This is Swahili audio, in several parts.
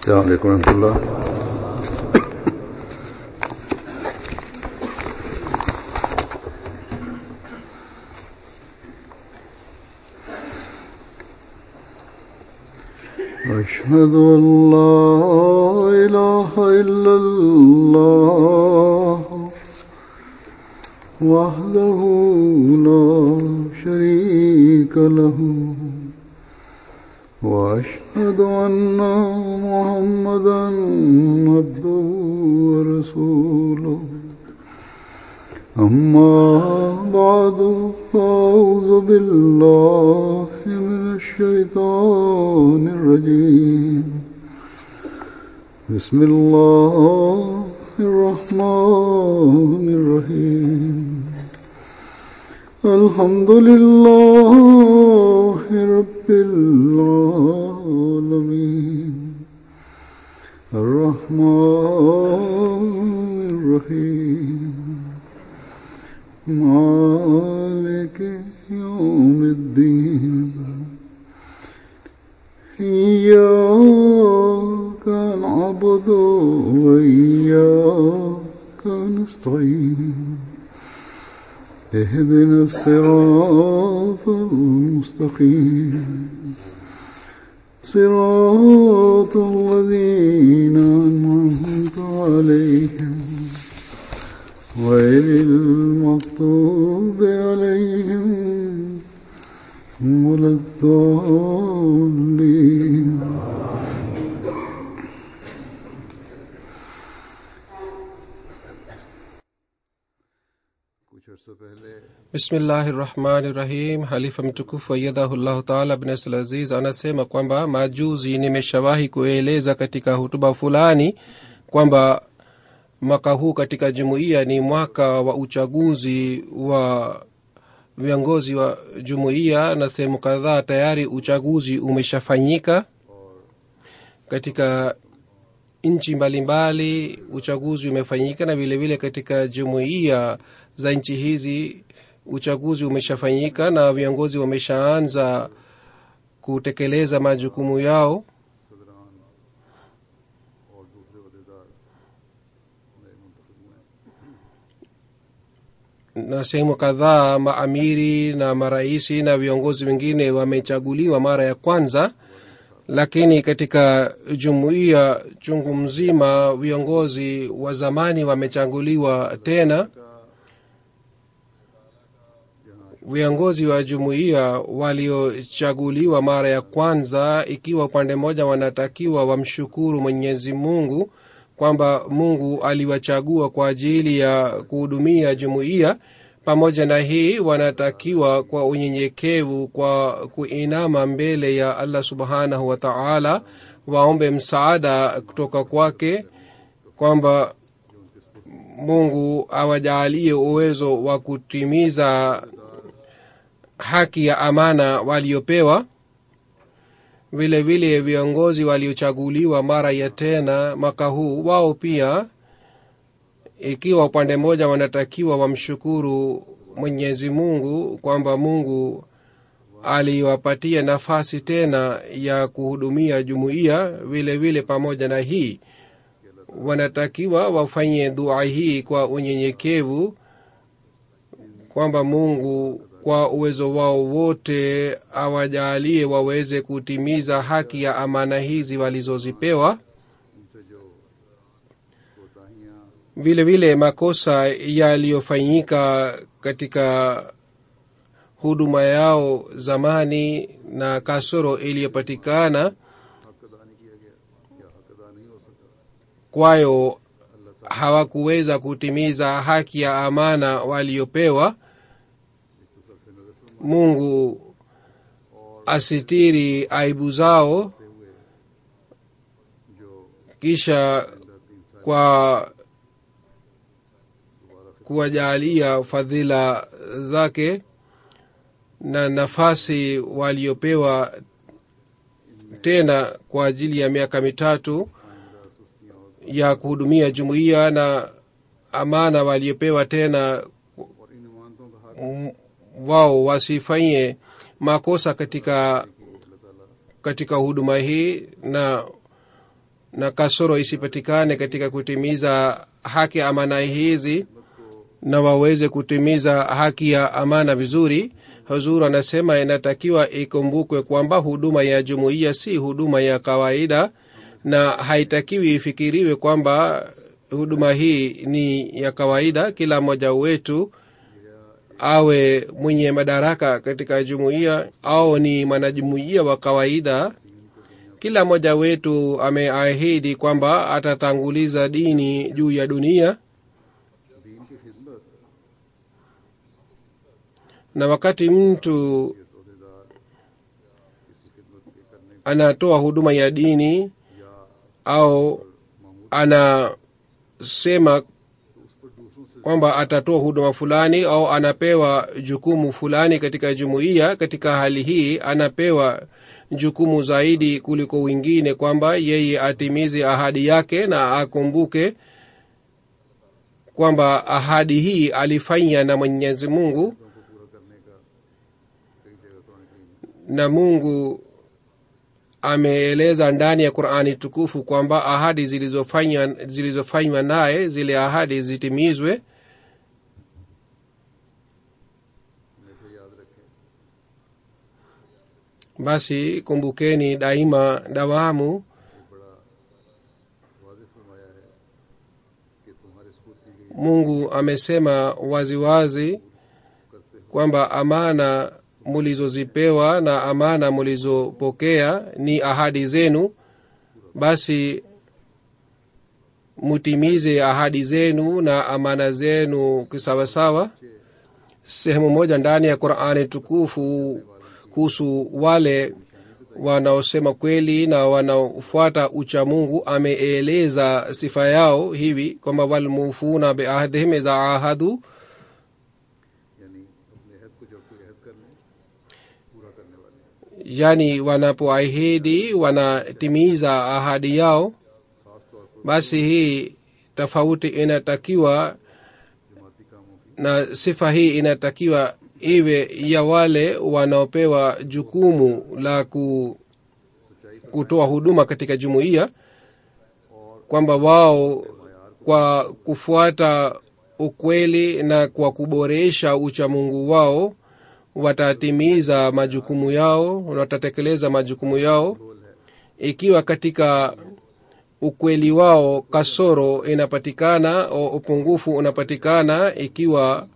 السلام عليكم ورحمة الله أشهد أن لا إله إلا الله وحده لا شريك له وأشهد أن محمدا عبده ورسوله أما بعد فأعوذ بالله من الشيطان الرجيم بسم الله الرحمن الرحيم الحمد لله رب العالمين الرحمن الرحيم مالك يوم الدين إياك نعبد وإياك نستعين اهدنا الصراط المستقيم صراط الذين أنعمت عليهم غير المغضوب عليهم ولا الضالين bismillahi rahmani rahim halifa mtukufu ayadhahullahu taala bnasl aziz anasema kwamba majuzi nimeshawahi kueleza katika hutuba fulani kwamba mwaka huu katika jumuiya ni mwaka wa uchaguzi wa viongozi wa jumuiya na sehemu kadhaa tayari uchaguzi umeshafanyika katika nchi mbalimbali uchaguzi umefanyika na vilevile vile katika jumuiya za nchi hizi uchaguzi umeshafanyika na viongozi wameshaanza kutekeleza majukumu yao na sehemu kadhaa maamiri na maraisi na viongozi wengine wamechaguliwa mara ya kwanza lakini katika jumuiya chungu mzima viongozi wa zamani wamechaguliwa tena viongozi wa jumuiya waliochaguliwa mara ya kwanza ikiwa upande mmoja wanatakiwa wamshukuru mwenyezi mungu kwamba mungu aliwachagua kwa ajili ya kuhudumia jumuiya pamoja na hii wanatakiwa kwa unyenyekevu kwa kuinama mbele ya allah subhanahu wa taala waombe msaada kutoka kwake kwamba mungu awajaalie uwezo wa kutimiza haki ya amana waliopewa vile vile viongozi waliochaguliwa mara ya tena mwaka huu wao pia ikiwa upande mmoja wanatakiwa wamshukuru mwenyezi mungu kwamba mungu aliwapatia nafasi tena ya kuhudumia jumuiya vile vile pamoja na hii wanatakiwa wafanye dua hii kwa unyenyekevu kwamba mungu kwa uwezo wao wote awajaalie waweze kutimiza haki ya amana hizi walizozipewa vile vile makosa yaliyofanyika katika huduma yao zamani na kasoro iliyopatikana kwayo hawakuweza kutimiza haki ya amana waliopewa mungu asitiri aibu zao kisha kwa kuwajaalia fadhila zake na nafasi waliopewa tena kwa ajili ya miaka mitatu ya kuhudumia jumuiya na amana waliopewa tena wao wasifanye makosa katika katika huduma hii na na kasoro isipatikane katika kutimiza haki ya amana hizi na waweze kutimiza haki ya amana vizuri huzur anasema inatakiwa ikumbukwe kwamba huduma ya jumuiya si huduma ya kawaida na haitakiwi ifikiriwe kwamba huduma hii ni ya kawaida kila mmoja wetu awe mwenye madaraka katika jumuiya au ni mwanajumuiya wa kawaida kila mmoja wetu ameahidi kwamba atatanguliza dini juu ya dunia दीन की खिदमत na wakati mtu अहदेदार किसी खिदमत के करने anatoa huduma ya dini au anasema kwamba atatoa huduma fulani au anapewa jukumu fulani katika jumuiya katika hali hii anapewa jukumu zaidi kuliko wengine kwamba yeye atimize ahadi yake na akumbuke kwamba ahadi hii alifanya na mwenyezi mungu na mungu ameeleza ndani ya qurani tukufu kwamba ahadi zilizofanywa zilizofanywa naye zile ahadi zitimizwe हमेशा याद रखें basi kumbukeni daima dawamu बड़ा वाजे फरमाया है कि तुम्हारे स्पुत की गई mungu amesema waziwazi kwamba amana mulizozipewa na amana mulizopokea ni ahadi zenu basi mutimize ahadi zenu na amana zenu kisawasawa sehemu moja ndani ya qurani tukufu kuhusu wale wanaosema kweli na wanaofuata ucha mungu ameeleza sifa yao hivi kwamba walmufuna beahdihim iza ahadu यानी अपने अहद को जब कोई अहद कर ले पूरा करने वाले yani wanapoahidi wanatimiza ahadi yao खास तौर पर basi hii tofauti inatakiwa जमाती कामों की na sifa hii inatakiwa iwe ya wale wanaopewa jukumu la ku, kutoa huduma katika jumuiya kwamba wao kwa kufuata ukweli na kwa kuboresha uchamungu wao watatimiza majukumu yao watatekeleza majukumu yao ikiwa katika ukweli wao kasoro inapatikana au upungufu unapatikana ikiwa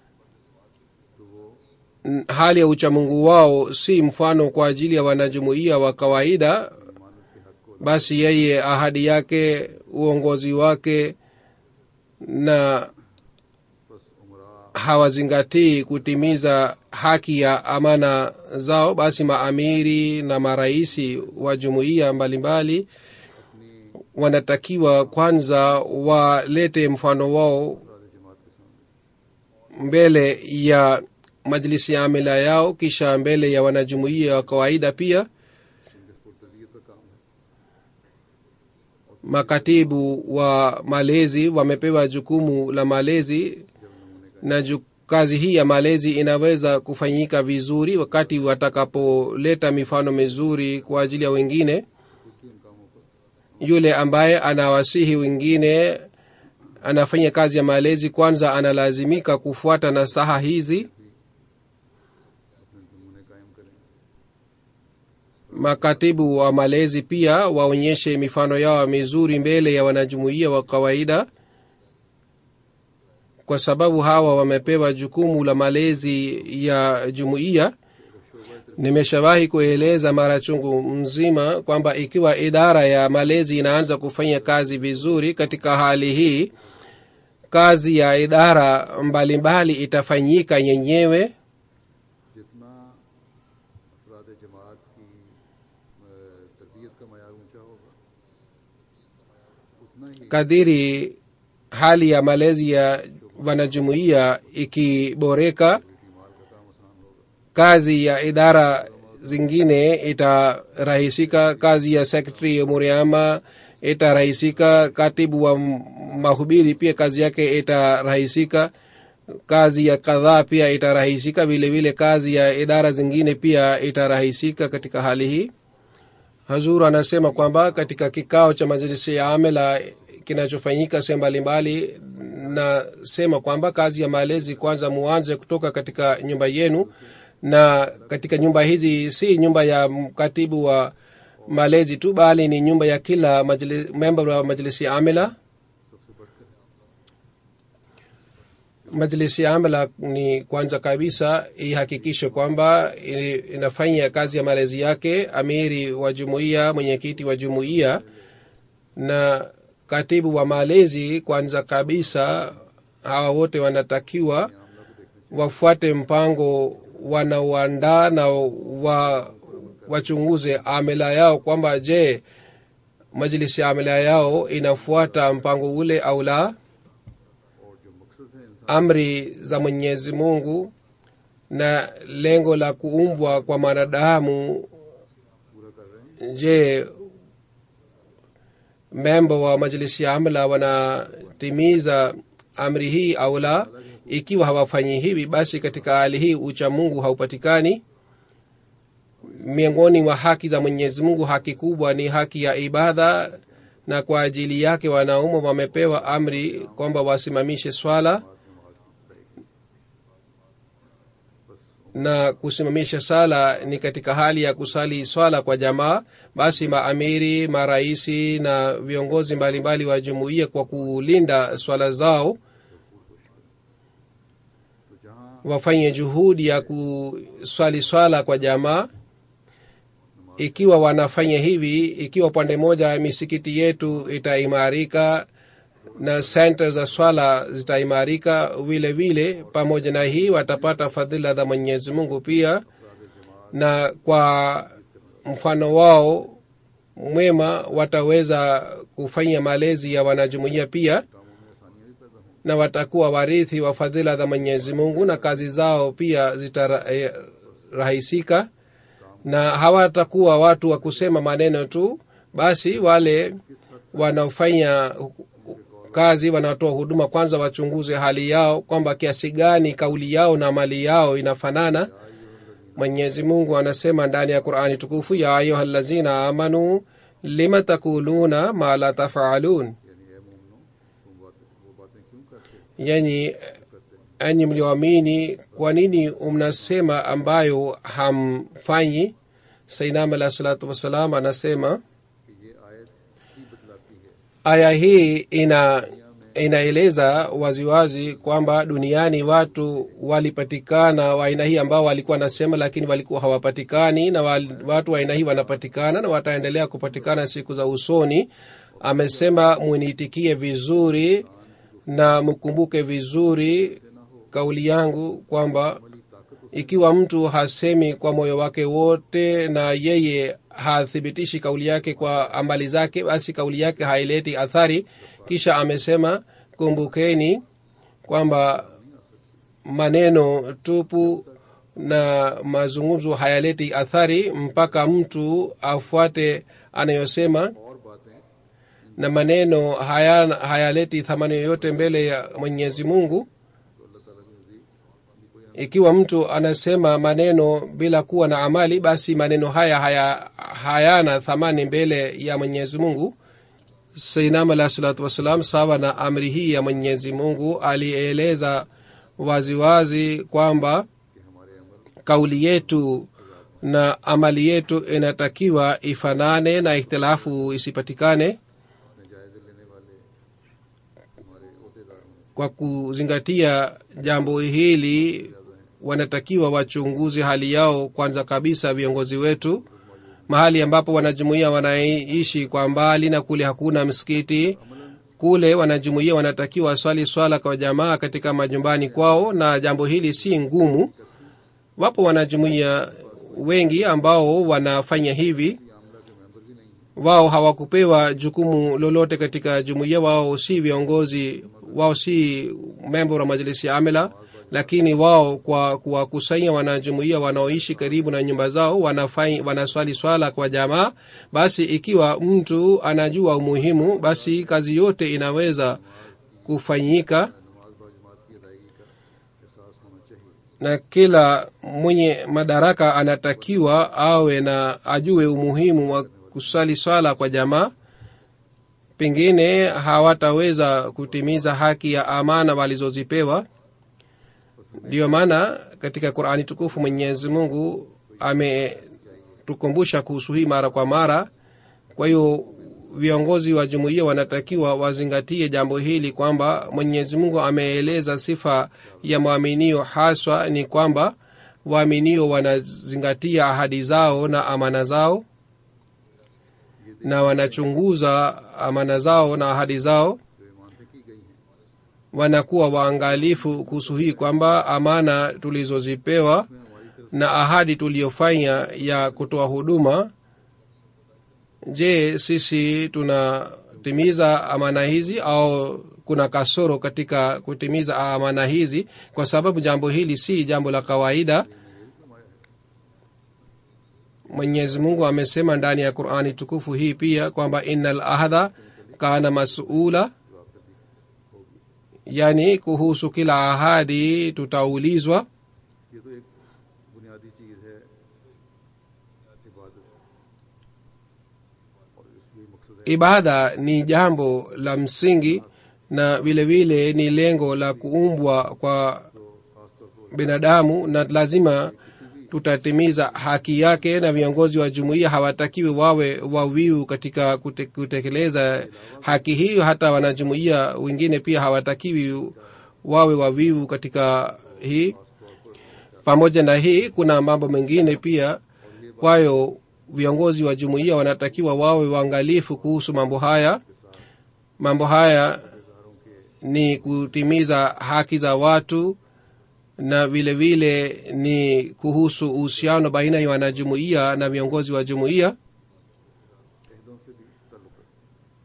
n- hali ya uchamungu wao si mfano kwa ajili ya wanajumuiya wa kawaida basi yeye ahadi yake uongozi wake na बस उमरा hawazingatii kutimiza haki ya amana zao basi maamiri na maraisi wa jumuiya mbalimbali wanatakiwa kwanza walete mfano wao जमात के सामने mbele ya majlisi ya amila yao kisha mbele ya wanajumuiya wa kawaida pia इनके पुरतबीयत का काम है makatibu wa malezi wamepewa jukumu la malezi na ju, kazi hii ya malezi inaweza kufanyika vizuri wakati watakapoleta mifano mizuri kwa ajili ya wengine उसकी इन कामों पर yule ambaye anawasihi wengine anafanya kazi ya malezi kwanza analazimika kufuata nasaha hizi अपने नमूने कायम करें makatibu wa malezi pia waonyeshe mifano yao mizuri mbele ya wanajumuiya wa kawaida kwa sababu hawa wamepewa jukumu la malezi ya jumuiya nimeshawahi kueleza mara chungu mzima kwamba ikiwa idara ya malezi inaanza kufanya kazi vizuri katika hali hii kazi ya idara mbalimbali mbali itafanyika yenyewe जितना अफराद जमात की अ, तरबियत का मैार ऊंचा होगा उतना ही kadiri hali ya malezi ya wanajumuiya ikiboreka माल का काम आसान होगा kazi ya idara zingine itarahisika kazi ya sekretari umuriama itarahisika katibu wa m- mahubiri pia kazi yake itarahisika kazi ya kadhaa pia itarahisika vile vile kazi ya idara zingine pia itarahisika katika hali hii hazur anasema kwamba katika kikao cha majlisi ya amela kinachofanyika sehemu mbalimbali nasema kwamba kazi ya malezi kwanza muanze kutoka katika nyumba yenu na katika nyumba hizi si nyumba ya katibu wa malezi tu bali ni nyumba ya kila majli- member wa majlisi ya amela majlisi ya amala ni kwanza kabisa ihakikishe kwamba i- inafanya kazi ya malezi yake amiri wa jumuiya mwenyekiti wa jumuiya na katibu wa malezi kwanza kabisa hawa wote wanatakiwa wafuate mpango wanaoandaa na wa, wachunguze amela yao kwamba je majlisi ya amela yao inafuata mpango ule au la और जो मकसद है इंसान amri za mwenyezi mungu na lengo la kuumbwa kwa mwanadamu पूरा कर रहे हैं je memba wa majlisi ya amla wanatimiza amri hii au la ikiwa hawafanyi hivi basi katika hali hii ucha mungu haupatikani miongoni mwa haki za mwenyezi mungu haki kubwa ni haki ya ibada na kwa ajili yake wanaume wamepewa amri kwamba wasimamishe swala na kusimamisha sala ni katika hali ya kusali swala kwa jamaa basi maamiri maraisi na viongozi mbalimbali wa jumuiya kwa kulinda swala zao तो जहाँ wafanye juhudi ya kuswali swala kwa jamaa ikiwa wanafanya hivi ikiwa pande moja misikiti yetu itaimarika na senta za swala zitaimarika vile vile pamoja na hii watapata fadhila za mwenyezi mungu pia na kwa mfano wao mwema wataweza kufanya malezi ya wanajumuia pia na watakuwa warithi wa fadhila za mwenyezi mungu na kazi zao pia zitarahisika na hawatakuwa watu wa kusema maneno tu basi wale wanaofanya kazi wanaotoa huduma kwanza wachunguze hali yao kwamba kiasi gani kauli yao na mali yao inafanana mwenyezi mungu anasema ndani ya qurani tukufu ya ayuha lazina amanu lima takuluna ma la tafalun यानी ए मोमनो तुम बात, वो बातें क्यों करते yani enyi mlioamini kwa nini mnasema ambayo hamfanyi sainam alah salatu wassalam anasema कि ये आयत ही बतलाती है aya hii ina inaeleza waziwazi kwamba duniani watu walipatikana wa aina hii ambao walikuwa nasema lakini walikuwa hawapatikani na wal, watu wa aina hii wanapatikana na wataendelea kupatikana siku za usoni amesema mwiniitikie vizuri na mkumbuke vizuri kauli yangu kwamba ikiwa mtu hasemi kwa moyo wake wote na yeye hathibitishi kauli yake kwa ambali zake basi kauli yake haileti athari kisha amesema kumbukeni kwamba maneno tupu na mazungumzo hayaleti athari mpaka mtu afuate anayosema और बातें na maneno haya, hayaleti thamani yoyote mbele ya mwenyezi mungu ikiwa mtu anasema maneno bila kuwa na amali basi maneno haya haya hayana thamani mbele ya mwenyezi mungu sainam alah salatu wassalam sawa na amri hii ya mwenyezi mungu alieleza waziwazi kwamba kauli yetu na amali yetu inatakiwa ifanane na ikhtilafu isipatikane अपने जायजे लेने वाले हमारे अहदेदार हों kwa kuzingatia jambo hili wanatakiwa wachunguze hali yao kwanza kabisa viongozi wetu mahali ambapo wanajumuia wanaishi kwa mbali na kule hakuna msikiti kule wanajumuia wanatakiwa waswali swala kwa jamaa katika majumbani kwao na jambo hili si ngumu wapo wanajumuia wengi ambao wanafanya hivi wao hawakupewa jukumu lolote katika jumuiya wao si viongozi wao si membo wa majlisi ya amela lakini wao kwa kuwakusanya wanajumuia wanaoishi karibu na nyumba zao wanafai, wanaswali swala kwa jamaa basi ikiwa mtu anajua umuhimu basi kazi yote inaweza kufanyika na kila mwenye madaraka anatakiwa awe na ajue umuhimu wa kusali swala kwa jamaa pengine hawataweza kutimiza haki ya amana walizozipewa ndiyo maana katika qurani tukufu mwenyezi mungu ametukumbusha kuhusu hii mara kwa mara kwa hiyo viongozi wa jumuiya wanatakiwa wazingatie jambo hili kwamba mwenyezi mungu ameeleza sifa ya mwaminio haswa ni kwamba waaminio wanazingatia ahadi zao na amana zao na wanachunguza amana zao na ahadi zao जो इमानतें की गई हैं wanakuwa waangalifu kuhusu hii kwamba amana tulizozipewa na ahadi tuliyofanya ya kutoa huduma je sisi tunatimiza amana hizi au kuna kasoro katika kutimiza amana hizi kwa sababu jambo hili si jambo la kawaida mwenyezi mungu amesema ndani ya qurani tukufu hii pia kwamba ina lahadha kana masula yaani kuhusu kila ahadi tutaulizwa ये तो एक बुनियादी चीज़ है इबादत और इसलिए मकसद है ibada ni jambo la msingi na vile vile ni lengo la kuumbwa kwa binadamu na lazima tutatimiza haki yake na viongozi wa jumuiya hawatakiwi wawe wavivu katika kute, kutekeleza haki hiyo hata wanajumuiya wengine pia hawatakiwi wawe wavivu katika hii pamoja na hii kuna mambo mengine pia kwayo viongozi wa jumuiya wanatakiwa wawe waangalifu kuhusu mambo haya mambo haya ni kutimiza haki za watu na vile vile ni kuhusu uhusiano baina ya wanajumuiya na viongozi wa jumuiya अहदों से भी ताल्लुक है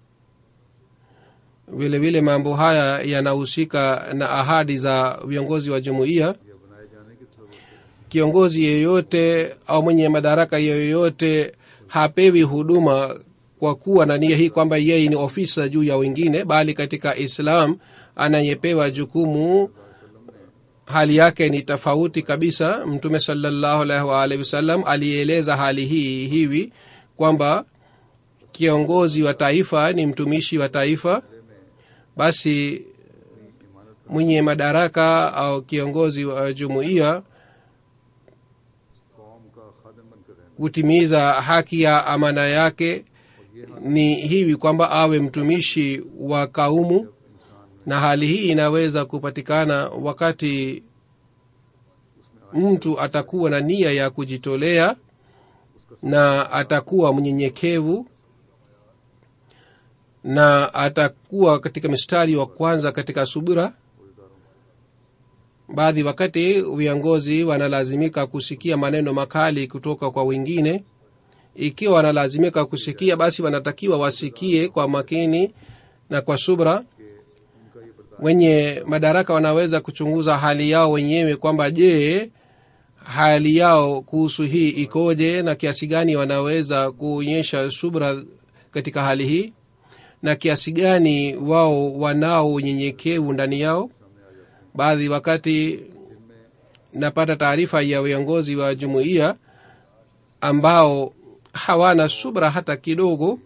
vile vile mambo haya yanahusika na ahadi za viongozi wa jumuiya या बनाए जाने की जरूरत है kiongozi yeyote au mwenye madaraka yeyote hapewi huduma kwa kuwa na nia hii kwamba yeye ni ofisa juu ya wengine bali katika islam anayepewa jukumu hali yake ni tofauti kabisa mtume salallahu alaihi waalihi wasallam alieleza hali hii hivi kwamba kiongozi wa taifa ni mtumishi wa taifa basi mwenye madaraka au kiongozi wa jumuiya कौम का खादम बनकर रहना kutimiza haki ya amana yake ni hivi kwamba awe mtumishi wa kaumu na hali hii inaweza kupatikana wakati mtu atakuwa na nia ya kujitolea na atakuwa mnyenyekevu na atakuwa katika mstari wa kwanza katika subira baadhi wakati viongozi wanalazimika kusikia maneno makali kutoka kwa wengine ikiwa wanalazimika kusikia basi wanatakiwa wasikie kwa makini na kwa subra wenye madaraka wanaweza kuchunguza hali yao wenyewe kwamba je hali yao kuhusu hii ikoje na kiasi gani wanaweza kuonyesha subra katika hali hii na kiasi gani wao wanao unyenyekevu ndani yao baadhi wakati napata taarifa ya viongozi wa jumuiya ambao hawana subra hata kidogo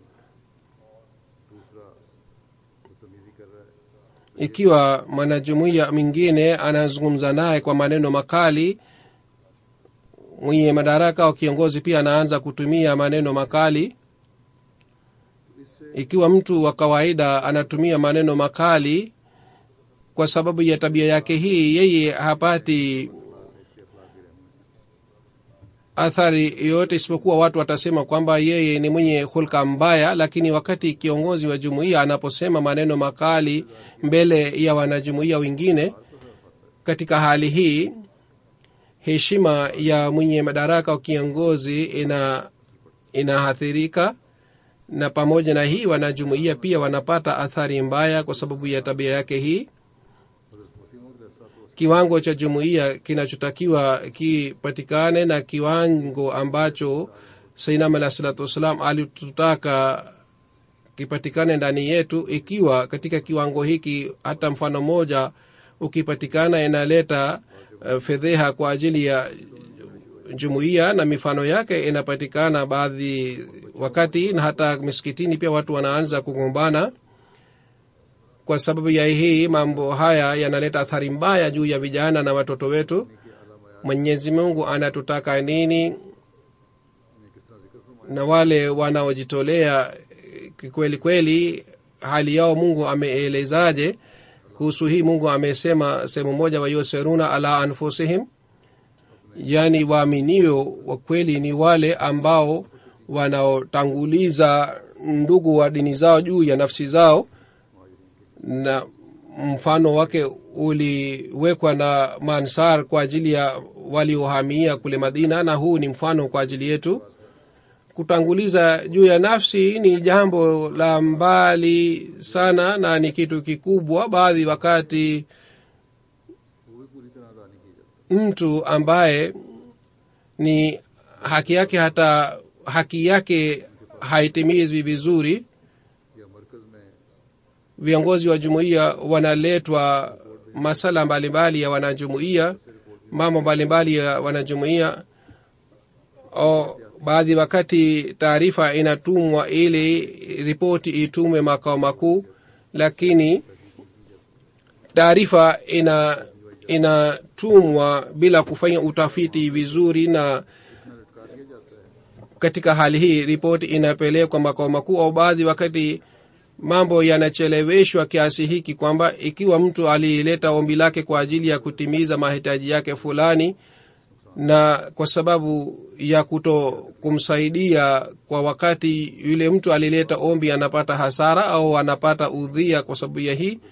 बदतमीजी कर रहा है ikiwa mwanajumuiya mwingine anazungumza naye kwa maneno makali mwenye madaraka au kiongozi pia anaanza kutumia maneno makali ikiwa mtu wa kawaida anatumia maneno makali kwa sababu ya tabia yake hii yeye hapati athari yoyote isipokuwa watu watasema kwamba yeye ni mwenye hulka mbaya lakini wakati kiongozi wa jumuiya anaposema maneno makali mbele ya wanajumuiya wengine katika hali hii heshima ya mwenye madaraka au kiongozi ina inaathirika na pamoja na hii wanajumuiya pia wanapata athari mbaya kwa sababu ya tabia yake hii kiwango cha jumuiya kinachotakiwa kipatikane na kiwango ambacho sainam alah salatu wassalam alitutaka kipatikane ndani yetu ikiwa katika kiwango hiki hata mfano moja ukipatikana inaleta uh, fedheha kwa ajili ya jumuiya na mifano yake inapatikana baadhi wakati na hata misikitini pia watu wanaanza kugombana kwa sababu ya hii mambo haya yanaleta athari mbaya juu ya vijana na watoto wetu mwenyezi mungu anatutaka nini ने किस तरह जिक्र फरमाया na wale wanaojitolea eh, kweli kweli hali yao mungu ameelezaje kuhusu hii mungu amesema sehemu moja wayuseruna ala anfusihim yaani waaminio wa kweli ni wale ambao wanaotanguliza ndugu wa dini zao juu ya nafsi zao na mfano wake uliwekwa na mansar kwa ajili ya waliohamia kule madina na huu ni mfano kwa ajili yetu kutanguliza juu ya nafsi ni jambo la mbali sana na ni kitu kikubwa baadhi wakati वो भी पूरी तरह अदा नहीं की जाती mtu ambaye ni haki yake hata haki yake haitimizwi vizuri या मरकज में viongozi wa jumuiya wanaletwa masala mbalimbali ya wanajumuiya mambo mbalimbali ya wanajumuiya o baadhi wakati taarifa inatumwa ili ripoti itumwe makao makuu lakini taarifa ina inatumwa bila kufanya utafiti vizuri na इतना लटका दिया जाता है katika hali hii ripoti inapelekwa makao makuu au baadhi wakati mambo yanacheleweshwa kiasi hiki kwamba ikiwa mtu alileta ombi lake kwa ajili ya kutimiza mahitaji yake fulani na kwa sababu ya kuto kumsaidia kwa wakati yule mtu alileta ombi anapata hasara au anapata udhia kwa sababu ya hii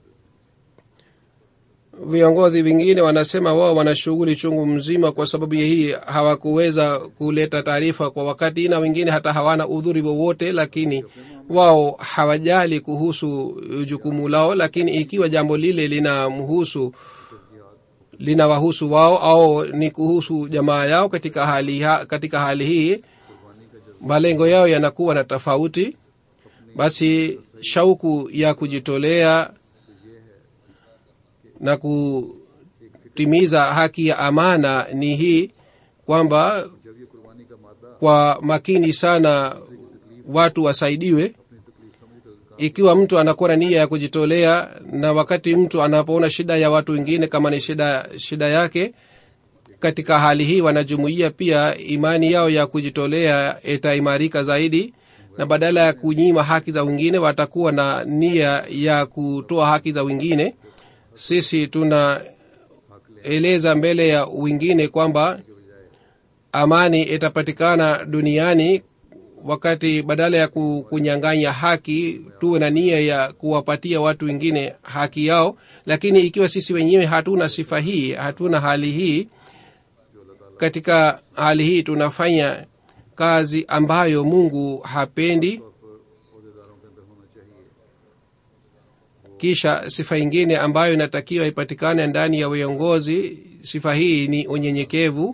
viongozi vingine wanasema wao wana shughuli chungu mzima kwa sababu ya hii hawakuweza kuleta taarifa kwa wakati na wengine hata hawana udhuri wowote lakini wao hawajali kuhusu jukumu lao lakini ikiwa jambo lile linamhusu linawahusu wao au ni kuhusu jamaa yao katika hali, ha, katika hali hii malengo yao yanakuwa na tofauti basi shauku ya kujitolea na kutimiza haki ya amana ni hii kwamba जब ये कुर्बानी का मादा kwa makini sana watu wasaidiwe अपनी तकलीफ समझ कर ikiwa mtu anakuwa na nia ya kujitolea na wakati mtu anapoona shida ya watu wengine kama ni shida shida yake katika hali hii wanajumuia pia imani yao ya kujitolea itaimarika zaidi na badala ya kunyima haki za wengine watakuwa na nia ya kutoa haki za wengine sisi tunaeleza mbele ya wengine kwamba amani itapatikana duniani wakati badala ya ku- kunyang'anya haki tuwe na nia ya kuwapatia watu wengine haki yao lakini ikiwa sisi wenyewe hatuna sifa hii hatuna hali hii katika hali hii tunafanya kazi ambayo mungu hapendi अहदेदारों के अंदर होना चाहिए kisha sifa ingine ambayo inatakiwa ipatikane ndani ya viongozi sifa hii ni unyenyekevu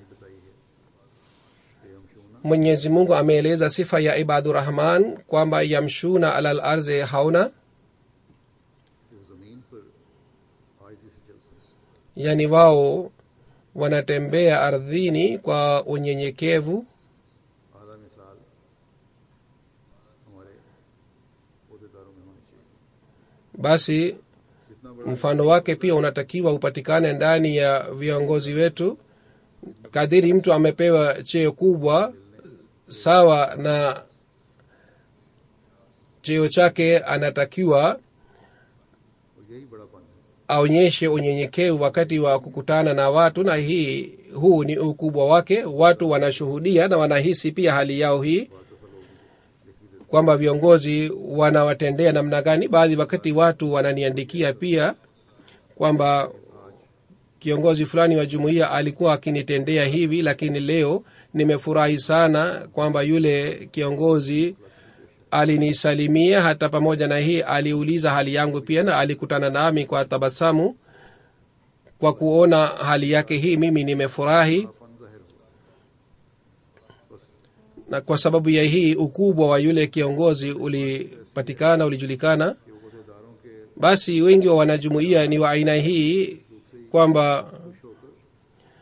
mwenyezi mungu ameeleza sifa ya ibadurahman kwamba yamshuna alal arzi hauna कि वो जमीन पर आयजी से चलते हैं yani wao wanatembea ardhini kwa unyenyekevu आला मिसाल हमारे अहदेदारों में होनी चाहिए basi जितना बड़ा mfano wake pia unatakiwa upatikane ndani ya viongozi wetu kadiri mtu amepewa cheo kubwa sawa na cheo chake anatakiwa और यही बड़ापन है aonyeshe unyenyekevu wakati wa kukutana na watu na hii huu ni ukubwa wake watu wanashuhudia na wanahisi pia hali yao hii kwamba viongozi wanawatendea namna gani baadhi wakati watu wananiandikia pia kwamba kiongozi fulani wa jumuiya alikuwa akinitendea hivi lakini leo nimefurahi sana kwamba yule kiongozi alinisalimia hata pamoja na hii aliuliza hali yangu pia na alikutana nami kwa tabasamu kwa kuona hali yake hii mimi nimefurahi अपन जाहिर हुआ बस na kwa sababu ya hii ukubwa wa yule kiongozi ulipatikana ulijulikana कि वो अहदेदारों के basi wengi wa wanajumuia ni wa aina hii kwamba खुश होकर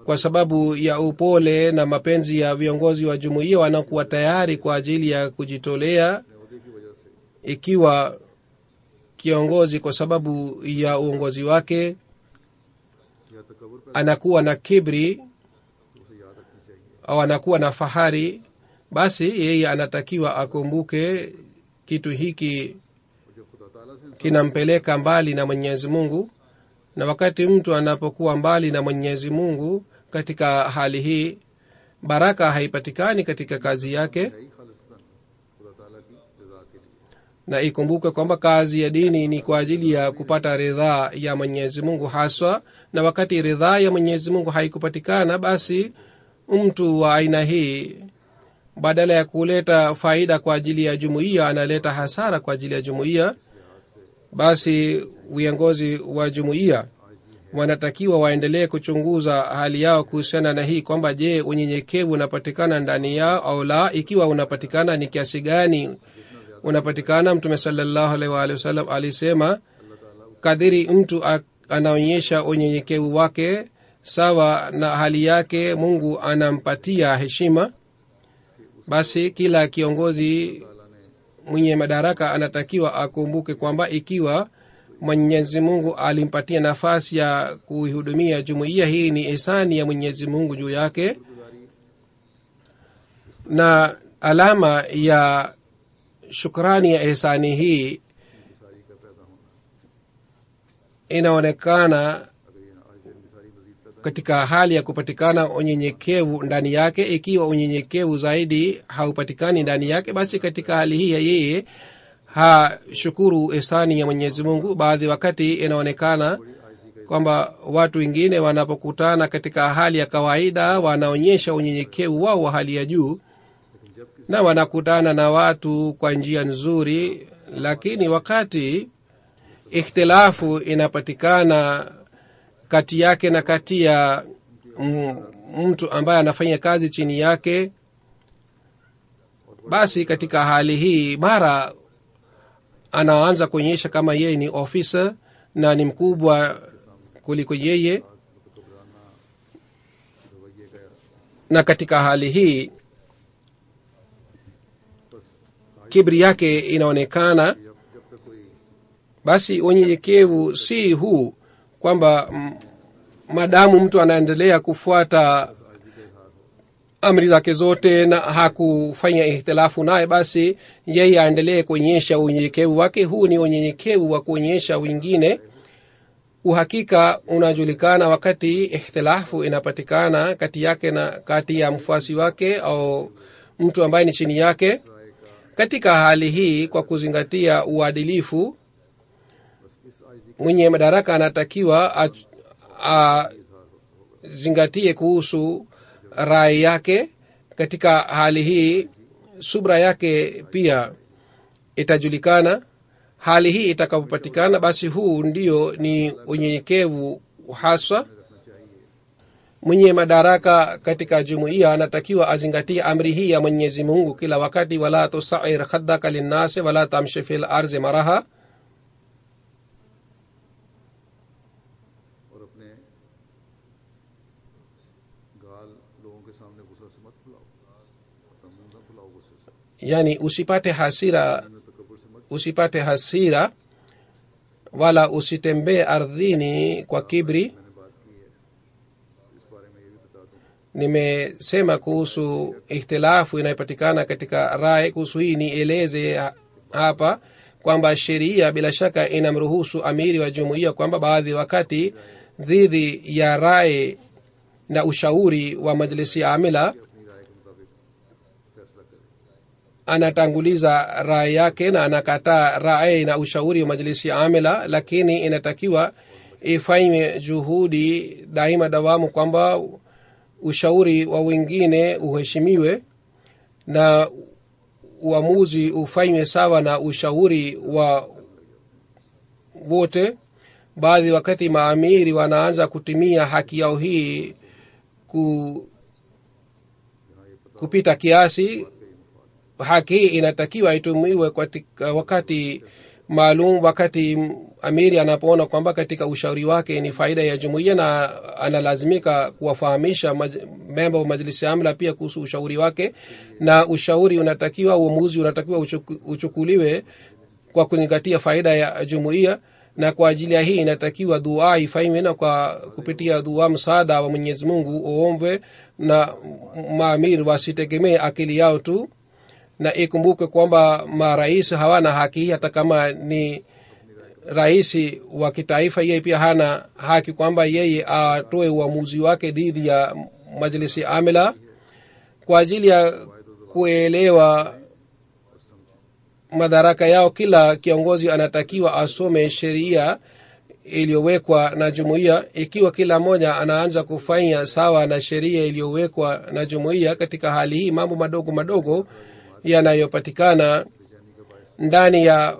kwa sababu ya upole na mapenzi ya viongozi wa jumuiya wanakuwa tayari kwa ajili ya kujitolea अहदे की वजह से ikiwa kiongozi kwa sababu ya uongozi wake या तकबर पर anakuwa na kibri तो उसे याद रखनी चाहिए au anakuwa na fahari basi yeye anatakiwa akumbuke kitu hiki और जब खुदा ताला से इंसान kinampeleka mbali na mwenyezi mungu na wakati mtu anapokuwa mbali na mwenyezi mungu katika hali hii baraka haipatikani katika kazi yake है ही खालिस्तान खुदा ताला की रजा के लिए na ikumbuke kwamba kazi ya dini ni kwa ajili ya kupata ridhaa ya mwenyezi mungu haswa na wakati ridhaa ya mwenyezi mungu haikupatikana basi mtu wa aina hii badala ya kuleta faida kwa ajili ya jumuiya analeta hasara kwa ajili ya jumuiya basi viongozi wa jumuiya wanatakiwa waendelee kuchunguza hali yao kuhusiana na hii kwamba je unyenyekevu unapatikana ndani yao au la ikiwa unapatikana ni kiasi gani unapatikana mtume salallahu alaihi waalihi wasallam alisema kadhiri mtu a- anaonyesha unyenyekevu wake sawa na hali yake mungu anampatia heshima basi kila kiongozi mwenye madaraka anatakiwa akumbuke kwamba ikiwa mwenyezi mungu alimpatia nafasi ya kuihudumia jumuiya hii ni ihsani ya mwenyezi mungu juu yake na alama ya shukrani ya ihsani hii इंसारी का पैदा होना inaonekana अगर ये आज इंसारी मजीद पैदा katika hali ya kupatikana unyenyekevu ndani yake ikiwa unyenyekevu zaidi haupatikani ndani yake basi katika hali hii ya yeye hashukuru ihsani ya mwenyezi mungu baadhi wakati inaonekana kwamba watu wengine wanapokutana katika hali ya kawaida wanaonyesha unyenyekevu wao wa hali ya juu na wanakutana na watu kwa njia nzuri lakini wakati ikhtilafu inapatikana kati yake na kati ya mm, mtu ambaye anafanya kazi chini yake basi katika hali hii mara anaanza kuonyesha kama yeye ni ofisa na ni mkubwa kuliko yeye रवैये का na katika hali hii बस kibri yake inaonekana जब जब तक कोई basi unyenyekevu si huu kwamba mm, madamu mtu anaendelea kufuata amri zake zote na hakufanya ihtilafu naye basi yeye aendelee kuonyesha unyenyekevu wake huu ni unyenyekevu wa kuonyesha wengine uhakika unajulikana wakati ikhtilafu inapatikana kati yake na kati ya mfuasi wake au mtu ambaye ni chini yake katika hali hii kwa kuzingatia uadilifu mwenye madaraka anatakiwa azingatie kuhusu rai yake katika hali hii subra yake pia itajulikana hali hii itakapopatikana basi huu ndio ni unyenyekevu haswa mwenye madaraka katika jumuiya anatakiwa azingatie amri hii ya mwenyezi mungu kila wakati wala tusair khaddaka linnasi wala tamshi fi larzi maraha और अपने गाल लोगों के सामने गुस्सा से मत फुलाओ अपना मुंह ना फुलाओ गुस्से से yani usipate hasira में तकबर से मत usipate hasira wala usitembee ardhini kwa kibri मैंने बात की है इस बारे में ये भी बता दूं nimesema kuhusu ikhtilafu inayopatikana katika rai kuhusu hii nieleze ha- hapa kwamba sheria bila shaka inamruhusu amiri wa jumuiya kwamba baadhi wakati dhidi ya rai na ushauri wa majlisi amila अपनी राय के मुताबिक फैसला करें anatanguliza rai yake na anakataa rai na ushauri wa majlisi amila lakini inatakiwa ifanywe juhudi daima dawamu kwamba ushauri wa wengine uheshimiwe na uamuzi ufanywe sawa na ushauri wa wote baadhi wakati maamiri wanaanza kutimia haki yao hii ku, kupita kiasi haki hii inatakiwa itumiwe katika wakati maalum wakati m- amiri anapoona kwamba katika ushauri wake ni faida ya jumuiya na analazimika kuwafahamisha maj- memba wa majlisi ya amla pia kuhusu ushauri wake na ushauri unatakiwa uamuzi unatakiwa uchuku, uchukuliwe kwa kuzingatia faida ya jumuiya na kwa ajili ya hii inatakiwa dua ifanywe na kwa kupitia dua msaada wa mwenyezi mungu uombwe na maamiri wasitegemee akili yao tu na ikumbukwe kwamba marais hawana haki hii hata kama ni rais wa kitaifa yeye pia hana haki kwamba yeye atoe uamuzi wake dhidi ya majlisi amila kwa ajili ya kuelewa madaraka yao kila kiongozi anatakiwa asome sheria iliyowekwa na jumuiya ikiwa kila mmoja anaanza kufanya sawa na sheria iliyowekwa na jumuiya katika hali hii mambo madogo madogo yanayopatikana ndani ya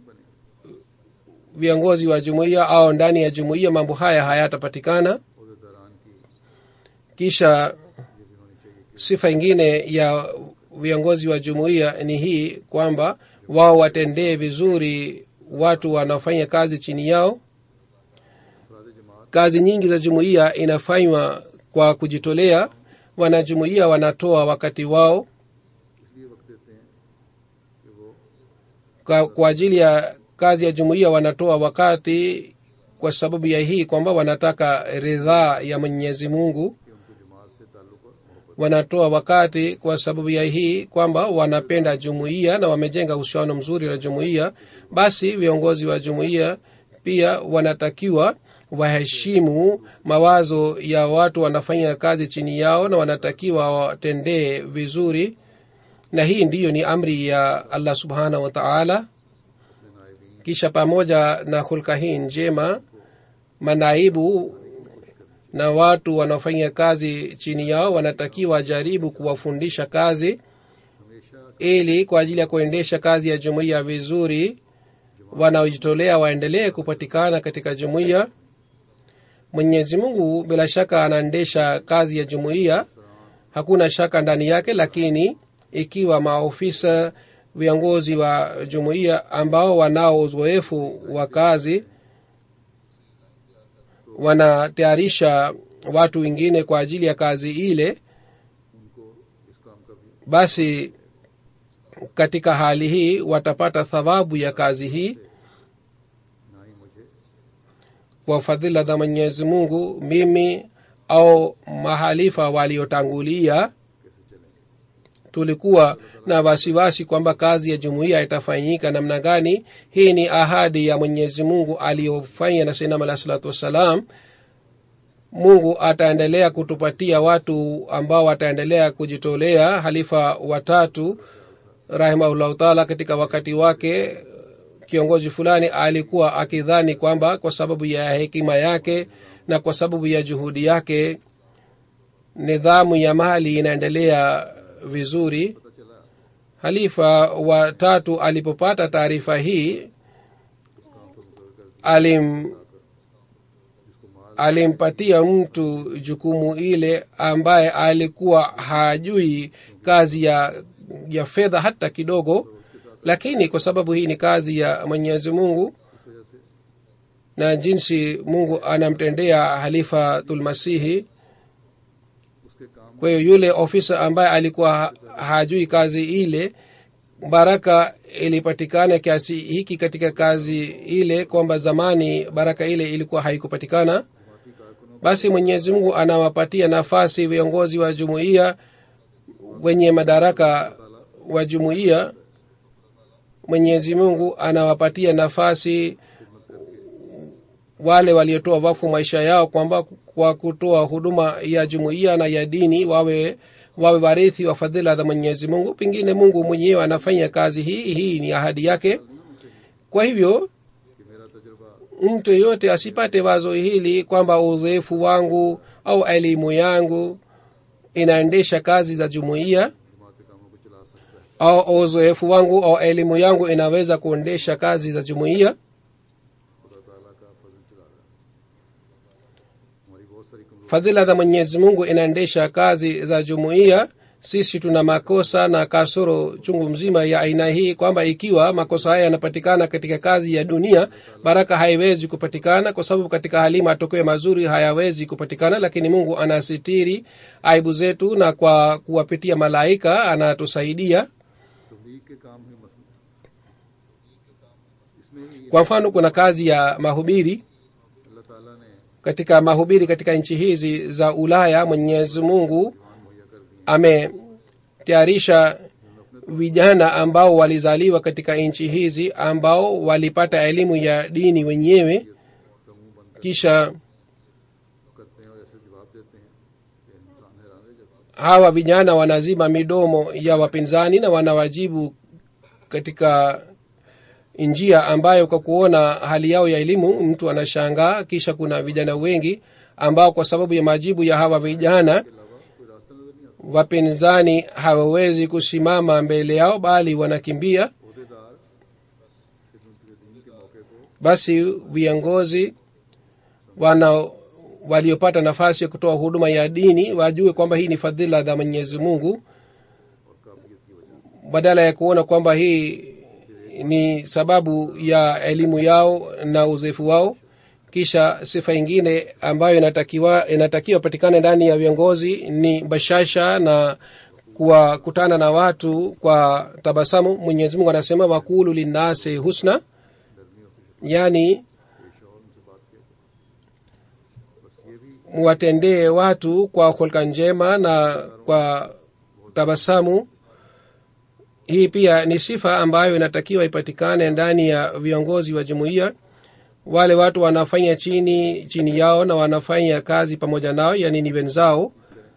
viongozi wa jumuiya au ndani ya jumuiya mambo haya hayatapatikana उहदेदारान की kisha sifa ingine ya viongozi wa jumuiya ni hii kwamba wao watendee vizuri watu wanaofanya kazi chini yao अफराद जमात kazi nyingi za jumuiya inafanywa kwa kujitolea wanajumuiya wanatoa wakati wao इसलिए वक्त देते हैं कि वो kwa, kwa ajili ya kazi ya jumuiya wanatoa wakati kwa sababu ya hii kwamba wanataka ridhaa ya mwenyezi mungu कि उनको जमात से ताल्लुक और मोहब्बत wanatoa wakati kwa sababu ya hii kwamba wanapenda jumuiya na wamejenga uhusiano mzuri na jumuiya basi viongozi wa jumuiya pia wanatakiwa waheshimu mawazo ya watu wanafanya kazi chini yao na wanatakiwa watendee vizuri na hii ndiyo ni amri ya allah subhanahu wa taala kisha pamoja na hulka hii njema manaibu na watu wanaofanya kazi chini yao wanatakiwa jaribu kuwafundisha kazi हमेशा ili kwa ajili ya kuendesha kazi ya jumuiya vizuri wanaojitolea waendelee kupatikana katika jumuiya mwenyezi mungu bila shaka anaendesha kazi ya jumuiya hakuna shaka ndani yake lakini ikiwa maofisa viongozi wa jumuiya ambao wanao uzoefu wa kazi wanatayarisha watu wengine kwa ajili ya kazi ile उनको इस काम का भी basi katika hali hii watapata thawabu ya kazi hii ना ही मुझे kwa fadhila za mwenyezi mungu mimi au mahalifa waliotangulia कैसे चलेंगे tulikuwa na wasiwasi kwamba kazi ya jumuiya itafanyika namna gani hii ni ahadi ya mwenyezi mungu aliyofanya na sinam alah salatu wassalam mungu ataendelea kutupatia watu ambao wataendelea kujitolea halifa watatu rahimahullahu taala katika wakati wake kiongozi fulani alikuwa akidhani kwamba kwa sababu ya hekima yake na kwa sababu ya juhudi yake nidhamu ya mali inaendelea vizuri पता चला halifa wa tatu alipopata taarifa hii alim alimpatia mtu jukumu ile ambaye alikuwa hajui kazi ya ya fedha hata kidogo lakini kwa sababu hii ni kazi ya mwenyezi mungu इस वजह से na jinsi mungu anamtendea halifatulmasihi उसके काम kwa hiyo yule ofisa ambaye alikuwa ha- hajui kazi ile baraka ilipatikana kiasi hiki katika kazi ile kwamba zamani baraka ile ilikuwa haikupatikana जमाती कारकुनों basi mwenyezi mungu anawapatia nafasi viongozi wa jumuiya wenye madaraka wa jumuiya mwenyezi mungu anawapatia nafasi wale waliotoa wafu maisha yao kwamba kwa kutoa huduma ya jumuiya na ya dini wawe wawe warithi wa fadhila za mwenyezi mungu pengine mungu mwenyewe anafanya kazi hii hii ni ahadi yake kwa hivyo कि मेरा तजुर्बा mtu yeyote asipate wazo hili kwamba uzoefu wangu au elimu yangu inaendesha kazi za jumuiya जमात के कामों को चला सकता है au uzoefu wangu au elimu yangu inaweza kuendesha kazi za jumuiya खुदा ताला का फजल चला रहा है हमारी बहुत सारी कमजोर fadhila za mwenyezi mungu inaendesha kazi za jumuiya sisi tuna makosa na kasoro chungu mzima ya aina hii kwamba ikiwa makosa haya yanapatikana katika kazi ya dunia baraka haiwezi kupatikana kwa sababu katika hali matokeo mazuri hayawezi kupatikana lakini mungu anasitiri aibu zetu na kwa kuwapitia malaika anatusaidia तबलीग के काम में मसला इसमें ही kwa mfano kuna kazi ya mahubiri अल्लाह ताला ने katika mahubiri katika nchi hizi za ulaya mwenyezi mungu मुहैया कर दिए ametayarisha vijana ambao walizaliwa katika nchi hizi ambao walipata elimu ya dini wenyewe का मुंह बंद kisha करते हैं और ऐसे जवाब देते हैं कि इंसान हैरान रह जाता है hawa vijana wanazima midomo ya wapinzani na wanawajibu katika njia ambayo kwa kuona hali yao ya elimu mtu anashangaa kisha kuna vijana wengi ambao kwa sababu ya majibu ya hawa vijana अलावा कोई रास्ता नजर नहीं आता wapinzani hawawezi kusimama mbele yao bali wanakimbia अहदेदार खिदमत दीन के मौके को basi viongozi wana waliopata nafasi ya kutoa huduma ya dini wajue kwamba hii ni fadhila za mwenyezi mungu और काबिलियत की वजह badala ya kuona kwamba hii ni sababu ya elimu yao na uzoefu wao kisha sifa ingine ambayo inatakiwa inatakiwa patikane ndani ya viongozi ni bashasha na kuwakutana na watu kwa tabasamu mwenyezi mungu anasema wakulu linnasi husna yaani पेश और उनसे बात किया करो। बस ये भी watendee watu kwa hulka njema na kwa tabasamu hii pia ni sifa ambayo inatakiwa ipatikane ndani ya viongozi wa jumuiya wale watu wanafanya chini chini yao na wanafanya kazi pamoja nao yani ni wenzao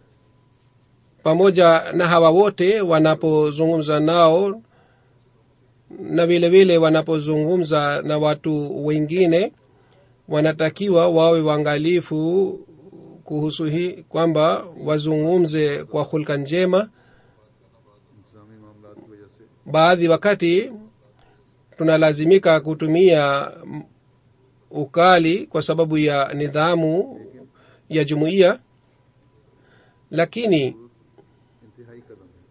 pamoja na hawa wote wanapozungumza nao na vile vile wanapozungumza na watu wengine wanatakiwa wawe waangalifu kuhusu hii kwamba wazungumze kwa hulka njema इंतजामी मामला की वजह से baadhi wakati tunalazimika kutumia m- ukali kwa sababu ya nidhamu ya jumuiya lakini इंतहाई कदम है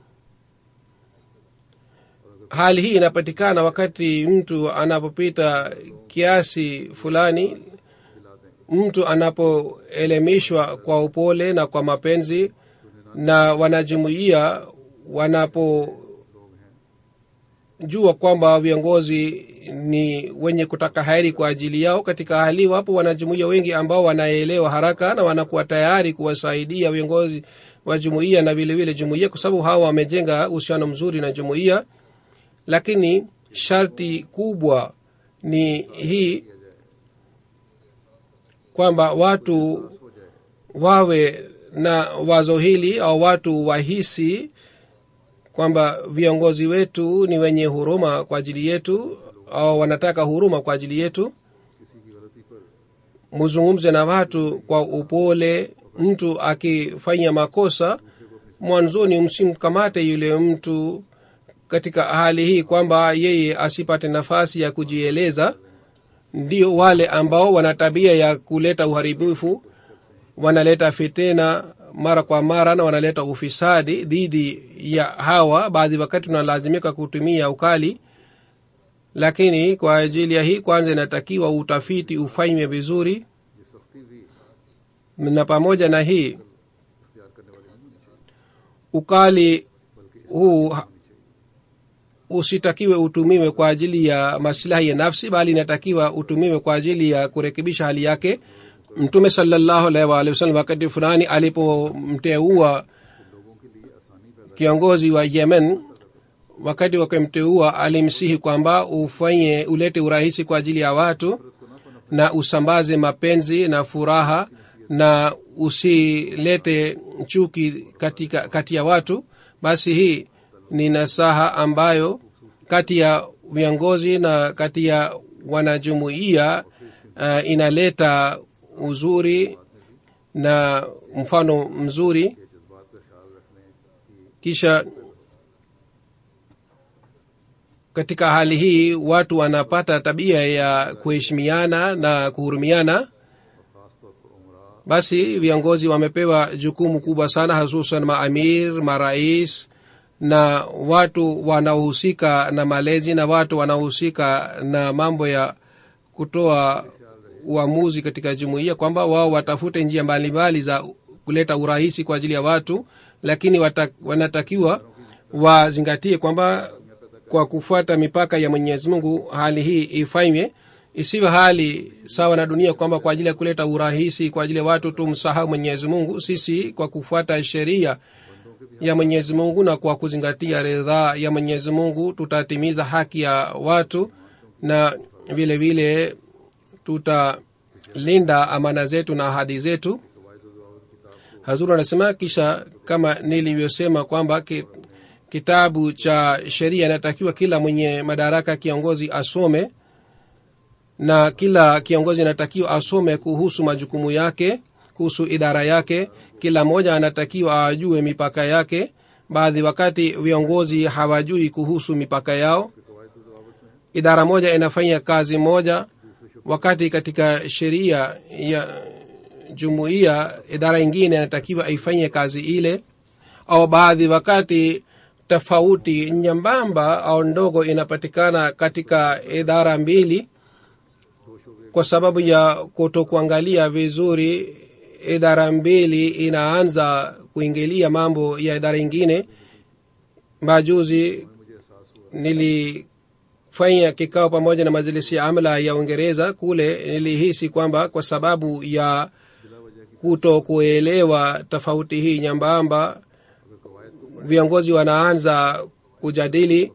hali hii inapatikana wakati mtu anapopita kiasi fulani दिला दें mtu anapoelemishwa kwa upole na kwa mapenzi na wanajumuia wanapojua kwamba viongozi ni wenye kutaka heri kwa ajili yao katika hali wapo wanajumuia wengi ambao wanaelewa haraka na wanakuwa tayari kuwasaidia viongozi wa jumuia na vilevile jumuia kwa sababu hawa wamejenga uhusiano mzuri na jumuia lakini sharti kubwa ni hii kwamba watu wawe na wazo hili au watu wahisi kwamba viongozi wetu ni wenye huruma kwa ajili yetu au wanataka huruma kwa ajili yetu किसी की गलती पर muzungumze na watu kwa upole mtu akifanya makosa mwanzoni msimkamate yule mtu katika hali hii kwamba yeye asipate nafasi ya kujieleza ndio wale ambao wana tabia ya kuleta uharibifu wanaleta fitena mara kwa mara na wanaleta ufisadi dhidi ya hawa baadhi wakati tunalazimika kutumia ukali lakini kwa ajili ya hii kwanza inatakiwa utafiti ufanywe vizuri ये सख्ती भी na pamoja na hii इख्तियार करने वाली नहीं होनी चाहिए ukali huu ha- usitakiwe utumiwe kwa ajili ya masilahi ya nafsi bali inatakiwa utumiwe kwa ajili ya kurekebisha hali yake mtume salallahu alaihi waalihi wasallam wakati fulani alipomteua लोगों के लिए आसानी पैदा kiongozi wa yemen wakati wakimteua alimsihi kwamba ufanye ulete urahisi kwa ajili ya watu na usambaze mapenzi na furaha na usilete chuki katika kati ya watu basi hii ni nasaha ambayo kati ya viongozi na kati ya wanajumuia uh, inaleta uzuri na mfano mzuri के जज्बात का ख्याल रखने की kisha katika hali hii watu wanapata tabia ya kuheshimiana na kuhurumiana खास तौर पर उमरा basi viongozi wamepewa jukumu kubwa sana hususan maamir marais na watu wanaohusika na malezi na watu wanaohusika na mambo ya kutoa uamuzi katika jumuiya kwamba wao watafute njia mbalimbali za kuleta urahisi kwa ajili ya watu lakini wata, wanatakiwa wazingatie kwamba kwa kufuata mipaka ya mwenyezi mungu hali hii ifanywe isiwe hali sawa na dunia kwamba kwa ajili ya kuleta urahisi kwa ajili ya watu tumsahau mwenyezi mungu sisi kwa kufuata sheria ya mwenyezi mungu na kwa kuzingatia ridhaa ya mwenyezi mungu tutatimiza haki ya watu na vile vile tutalinda amana zetu na ahadi zetu hazuru anasema kisha kama nilivyosema kwamba ki, kitabu cha sheria inatakiwa kila mwenye madaraka kiongozi asome na kila kiongozi anatakiwa asome kuhusu majukumu yake kuhusu idara yake kila mmoja anatakiwa ajue mipaka yake baadhi wakati viongozi hawajui kuhusu mipaka yao idara moja inafanya kazi moja wakati katika sheria ya jumuiya idara ingine inatakiwa ifanye kazi ile au baadhi wakati tofauti nyembamba au ndogo inapatikana katika idara mbili kwa sababu ya kutokuangalia vizuri idara mbili inaanza kuingilia mambo ya idara ingine majuzi nilifanya kikao pamoja na majlisi ya amla ya uingereza kule nilihisi kwamba kwa sababu ya kuto kuelewa tofauti hii nyambamba viongozi wanaanza kujadili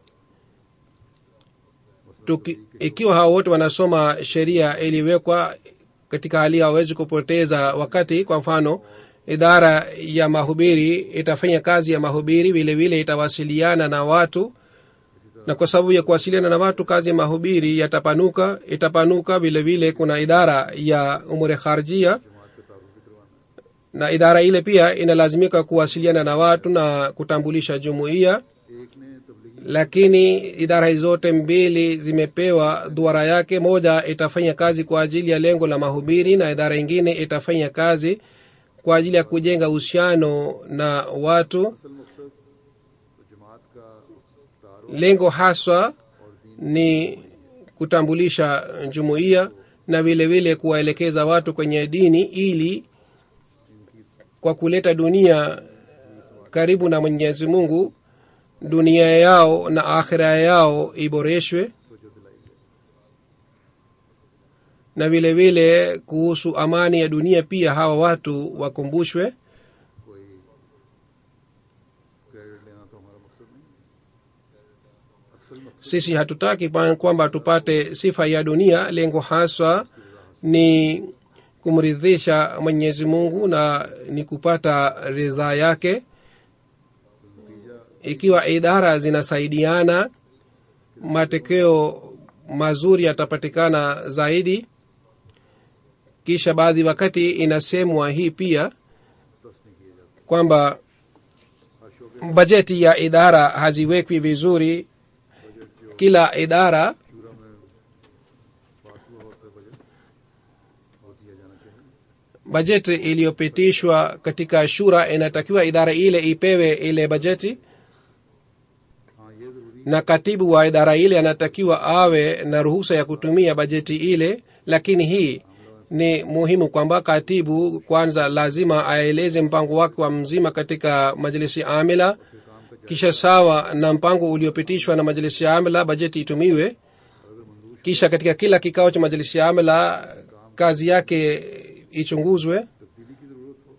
Tuki, ikiwa hao wote wanasoma sheria iliwekwa katika hali hawezi kupoteza wakati kwa mfano idara ya mahubiri itafanya kazi ya mahubiri vile vile itawasiliana na watu na kwa sababu ya kuwasiliana na watu kazi ya mahubiri yatapanuka itapanuka vile vile kuna idara ya umure kharjia na idara ile pia inalazimika kuwasiliana na watu na kutambulisha jumuiya एक ने Tablighi lakini idara hizi zote mbili zimepewa duara yake moja itafanya kazi kwa ajili ya lengo la mahubiri na idara ingine itafanya kazi kwa ajili ya kujenga uhusiano na watu असल मकसद तो जमात का तारुफ lengo haswa ni kutambulisha jumuiya na vile vile kuwaelekeza watu kwenye dini ili kwa kuleta dunia karibu na mwenyezi mungu dunia yao na akhira yao iboreshwe को जो दिलाई है na vile vile kuhusu amani ya dunia pia hawa watu wakumbushwe कोई credit लेना तो हमारा मकसद नहीं अक्सर मकसद sisi hatutaki pa- kwamba tupate sifa ya dunia lengo haswa ni kumridhisha mwenyezi mungu na ni kupata ridhaa yake ikiwa idara zinasaidiana matokeo mazuri yatapatikana zaidi kisha baadhi wakati inasemwa hii pia दस्त नहीं किए जाते kwamba हर शोबे bajeti ya idara haziwekwi vizuri kila idara शूरा में पास हुआ होता है बजट वो दिया जाना चाहिए bajeti iliyopitishwa katika shura inatakiwa idara ile ipewe ile bajeti हाँ ये ज़रूरी na katibu wa idara ile anatakiwa awe na ruhusa ya kutumia bajeti ile lakini hii ni muhimu kwamba katibu kwanza lazima aeleze mpango wake wa mzima katika majlisi amila kisha sawa na mpango uliopitishwa na majlisi ya amila bajeti itumiwe kisha katika kila kikao cha majlisi ya amila kazi yake ichunguzwe तब्दीली की ज़रूरत हो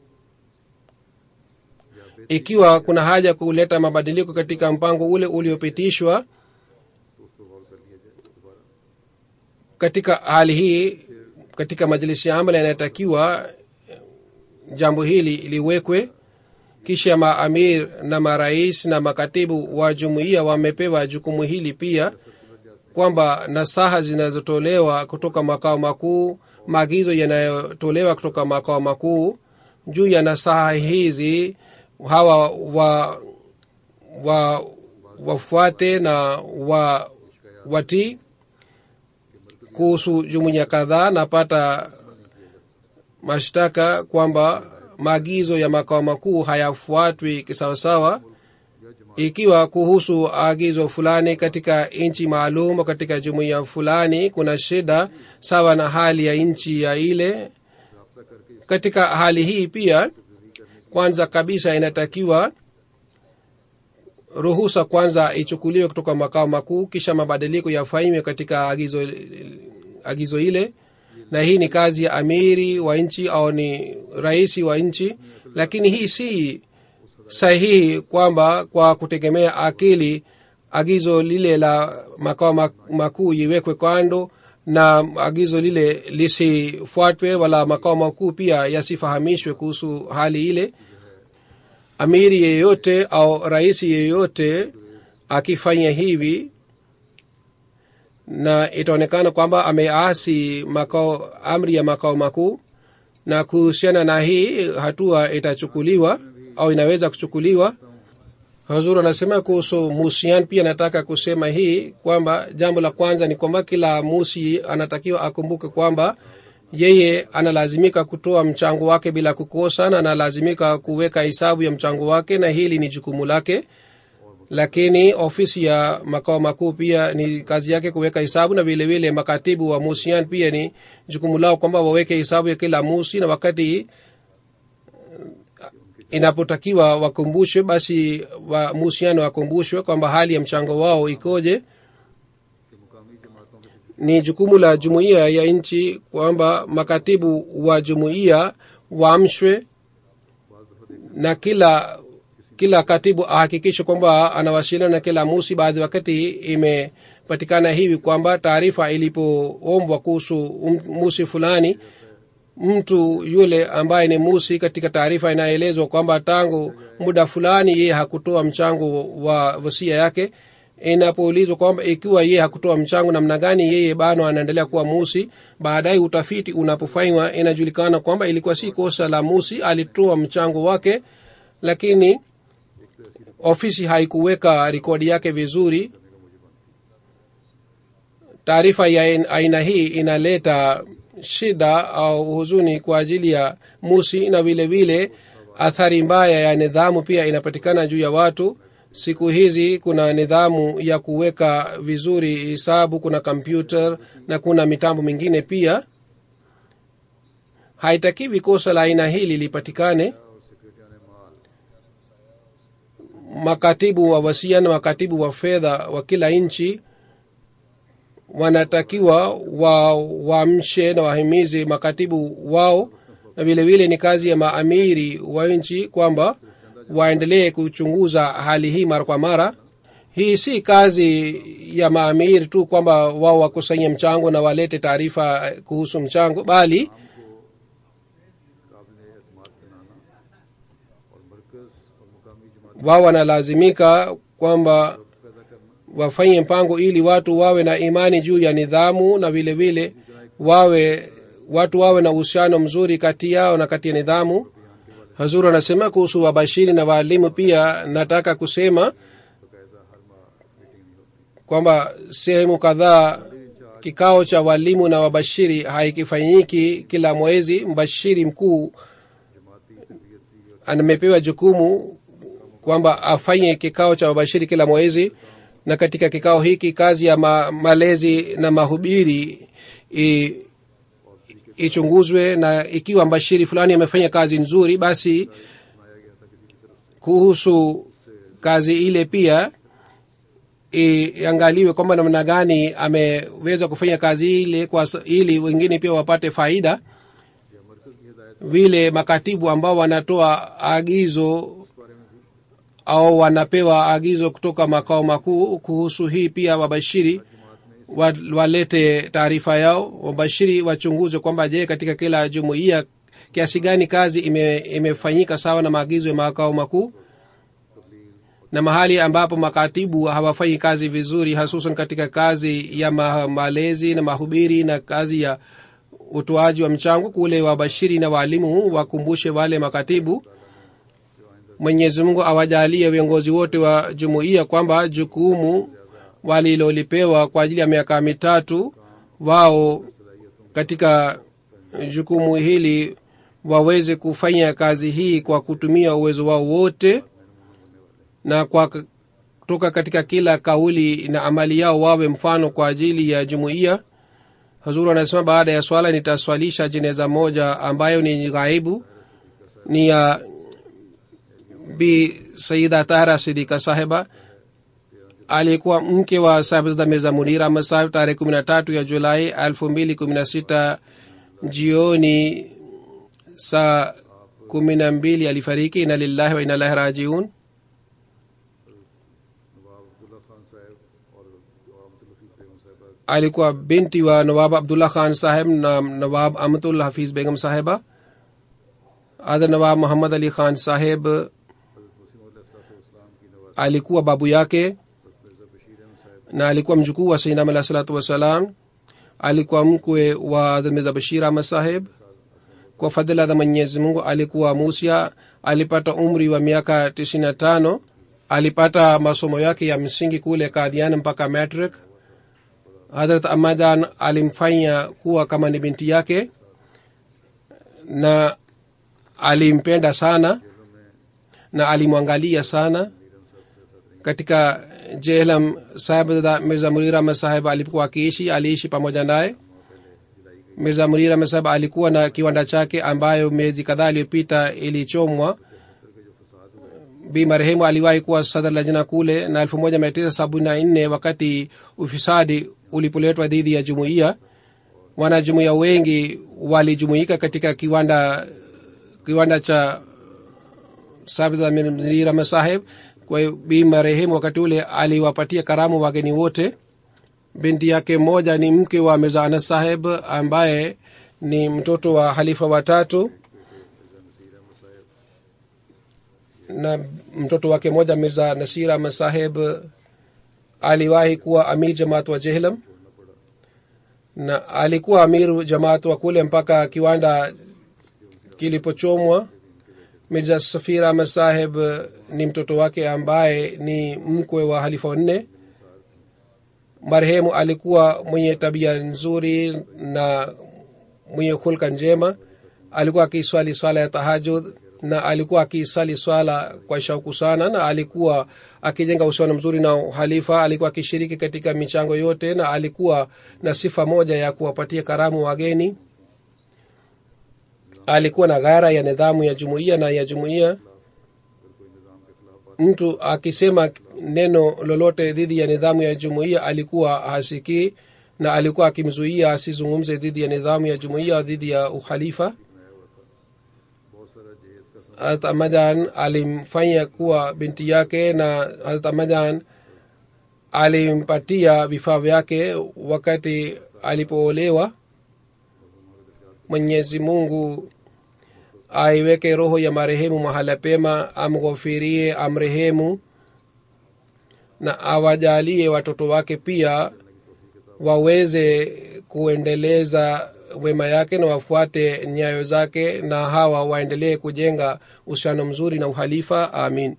या बेहतर ikiwa kuna haja kuleta mabadiliko katika mpango ule uliopitishwa तो उस पर गौर कर लिया जाए दोबारा katika hali hii katika majlisi ya amala inatakiwa jambo hili liwekwe kisha maamir na marais na makatibu wa jumuiya wamepewa jukumu hili pia kwamba nasaha zinazotolewa kutoka makao makuu maagizo yanayotolewa kutoka makao makuu juu ya nasaha hizi hawa wa wa wafuate na wa watii kuhusu jumuiya kadhaa napata mashtaka kwamba maagizo ya makao makuu hayafuatwi kisawasawa ikiwa kuhusu agizo fulani katika nchi maalum katika jumuiya fulani kuna shida sawa na hali ya nchi ya ile katika hali hii pia kwanza kabisa inatakiwa ruhusa kwanza ichukuliwe kutoka makao makuu kisha mabadiliko yafanywe katika agizo, agizo ile na hii ni kazi ya amiri wa nchi au ni raisi wa nchi lakini hii si sahihi kwamba kwa kutegemea akili agizo lile la makao makuu iwekwe kando na agizo lile lisifuatwe wala makao makuu pia yasifahamishwe kuhusu hali ile amiri yeyote au raisi yeyote akifanya hivi na itaonekana kwamba ameasi makao amri ya makao makuu na kuhusiana na hii hatua itachukuliwa au inaweza kuchukuliwa hazur anasema kuhusu musian pia nataka kusema hii kwamba jambo la kwanza ni kwamba kila musi anatakiwa akumbuke kwamba yeye analazimika kutoa mchango wake bila kukosa na analazimika kuweka hesabu ya mchango wake na hili ni jukumu lake lakini ofisi ya makao makuu pia ni kazi yake kuweka hesabu na vilevile makatibu wa musian pia ni jukumu lao kwamba waweke hesabu ya kila musi na wakati inapotakiwa wakumbushwe basi wa musiano wakumbushwe kwamba hali ya mchango wao ikoje ni jukumu la jumuiya ya nchi kwamba makatibu wa jumuiya waamshwe na kila kila katibu ahakikishe kwamba anawasiliana na kila musi baadhi wakati imepatikana hivi kwamba taarifa ilipoombwa kuhusu musi fulani mtu yule ambaye ni musi katika taarifa inaelezwa kwamba tangu muda fulani yeye hakutoa mchango wa wasia yake inapoulizwa kwamba ikiwa yeye hakutoa mchango namna gani yeye bado anaendelea kuwa musi baadaye utafiti unapofanywa inajulikana kwamba ilikuwa si kosa la musi alitoa mchango wake lakini ofisi haikuweka rekodi yake vizuri taarifa ya aina hii inaleta shida au huzuni kwa ajili ya musi na vile vile athari mbaya ya nidhamu pia inapatikana juu ya watu siku hizi kuna nidhamu ya kuweka vizuri hisabu kuna kompyuta na kuna mitambo mingine pia haitakiwi kosa la aina hili lipatikane makatibu wa wasia na makatibu wa fedha wa kila nchi wanatakiwa waamshe wa na wahimizi makatibu wao na vile vile ni kazi ya maamiri wa nchi kwamba waendelee kuchunguza hali hii mara kwa mara hii si kazi ya maamiri tu kwamba wao wakusanye mchango na walete taarifa kuhusu mchango bali wao wanalazimika kwamba wafanye mpango ili watu wawe na imani juu ya nidhamu na vile vile wawe watu wawe na uhusiano mzuri kati yao na kati ya nidhamu hazur anasema kuhusu wabashiri na waalimu pia nataka kusema kwamba sehemu kadhaa kikao cha walimu na wabashiri haikifanyiki kila mwezi mbashiri mkuu amepewa jukumu kwamba afanye kikao cha wabashiri kila mwezi na katika kikao hiki kazi ya ma, malezi na mahubiri i, ichunguzwe na ikiwa mbashiri fulani amefanya kazi nzuri basi kuhusu kazi ile pia iangaliwe kwamba namna gani ameweza kufanya kazi ile kwa, ili wengine pia wapate faida vile makatibu ambao wanatoa agizo au wanapewa agizo kutoka makao makuu kuhusu hii pia wabashiri walete taarifa yao wabashiri wachunguze kwamba je katika kila jumuiya kiasi gani kazi ime, imefanyika sawa na maagizo ya makao makuu na mahali ambapo makatibu hawafanyi kazi vizuri hasusan katika kazi ya ma, malezi na mahubiri na kazi ya utoaji wa mchango kule wabashiri na waalimu wakumbushe wale makatibu mwenyezi mungu awajalie viongozi wote wa jumuiya kwamba jukumu walilolipewa kwa ajili ya miaka mitatu wao katika jukumu hili waweze kufanya kazi hii kwa kutumia uwezo wao wote na kwa k- kutoka katika kila kauli na amali yao wawe mfano kwa ajili ya jumuiya hazuru anasema baada ya swala nitaswalisha jeneza moja ambayo ni ghaibu ni ya bi sayida tahra sidika sahiba alikuwa mke wa sahibzada mirza munir ahmad sahib tarehe kumi na tatu ya julai elfu mbili kumi na sita jioni saa kumi na mbili alifariki ina lillahi wa inalahi rajiun नवाब अब्दुल्ला खान साहब और नवाब अब्दुल हफीज बेगम साहबा alikuwa binti wa nawab abdullah khan saheb na nawab amtul hafiz begum sahiba adha nawab muhammad ali khan saheb इस्लाम की Nawaz alikuwa babu yake Mirza बशीर अहमद साहब na alikuwa mjukuu wa sainam alah salatu wassalam alikuwa mkwe wa Hazrat mirza bashir ahmad saheb kwa fadhila za mwenyezi mungu alikuwa musia alipata umri wa miaka tisini na tano alipata masomo yake ya msingi kule kadhian mpaka matric hadrat amadan alimfanya kuwa kama ni binti yake na alimpenda sana na alimwangalia sana katika jehlam sahibzada mirza munir ahmad saheb alipokuwa akiishi aliishi pamoja naye mirza munir ahmad saheb alikuwa na kiwanda chake ambayo miezi kadhaa iliyopita ilichomwa bi marehemu aliwahi kuwa sadr lajna kule na elfu moja mia tisa sabini na nne wakati ufisadi ulipoletwa dhidi ya jumuiya wanajumuiya wengi walijumuika katika kiwanda kiwanda cha sabza saheb kwa hiyo bi marehemu wakati ule aliwapatia karamu wageni wote binti yake moja ni mke wa mirza anas saheb ambaye ni mtoto wa halifa watatu na mtoto wake moja mirza nasir ahmad saheb aliwahi kuwa amir jamaat wa jehlam na alikuwa amir jamaat wa kule mpaka kiwanda kilipochomwa mirza safir ahmad saheb ni mtoto wake ambaye ni mkwe wa halifa wanne marehemu alikuwa mwenye tabia nzuri na mwenye hulka njema alikuwa akiswali swala ya tahajud na alikuwa akisali swala kwa shauku sana na alikuwa akijenga uhusiano mzuri na halifa alikuwa akishiriki katika michango yote na alikuwa na sifa moja ya kuwapatia karamu wageni alikuwa na ghara ya nidhamu ya jumuiya na ya jumuiya mtu akisema neno lolote dhidi ya nidhamu ya jumuiya alikuwa hasikii na alikuwa akimzuia asizungumze dhidi ya nidhamu ya jumuiya dhidi ya uhalifa बहुत सारा जहेज का सामान harat amajan alimfanya kuwa binti yake na harat amajan alimpatia vifaa vyake wakati alipoolewa mwenyezi mungu aiweke roho ya marehemu mahala pema amghofirie amrehemu na awajalie watoto wake pia waweze kuendeleza wema yake na wafuate nyayo zake na hawa waendelee kujenga uhusiano mzuri na uhalifa amin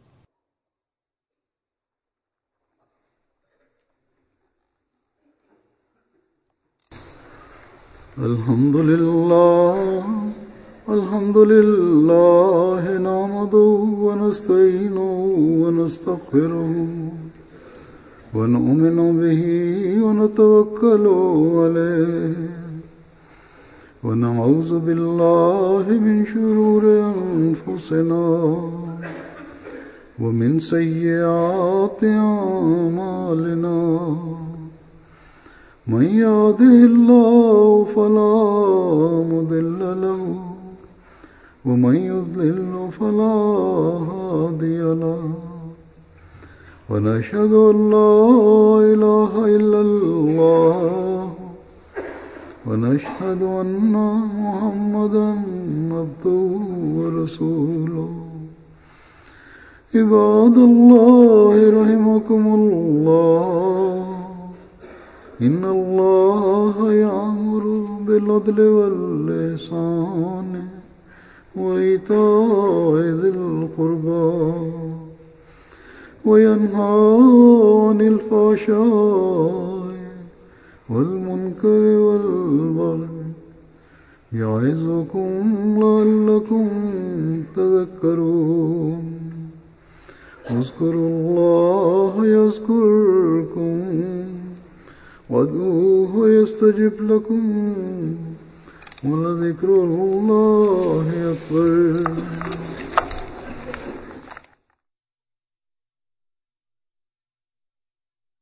الحمد لله الحمد لله نعمده ونستعينه ونستغفره ونؤمن به ونتوكل عليه ونعوذ بالله من شرور أنفسنا ومن سيئات أعمالنا من يهده الله فلا مضل له ومن يضلل فلا هادي له ونشهد ان لا اله الا الله ونشهد ان محمدا عبده ورسوله عباد الله رحمكم الله إن الله يأمر بالعدل والإحسان وإيتاء ذي القربى وينهى عن الفحشاء والمنكر والبغي يعظكم لعلكم تذكرون اذكروا الله يذكركم وادعوه يستجب لكم ولذكر الله أكبر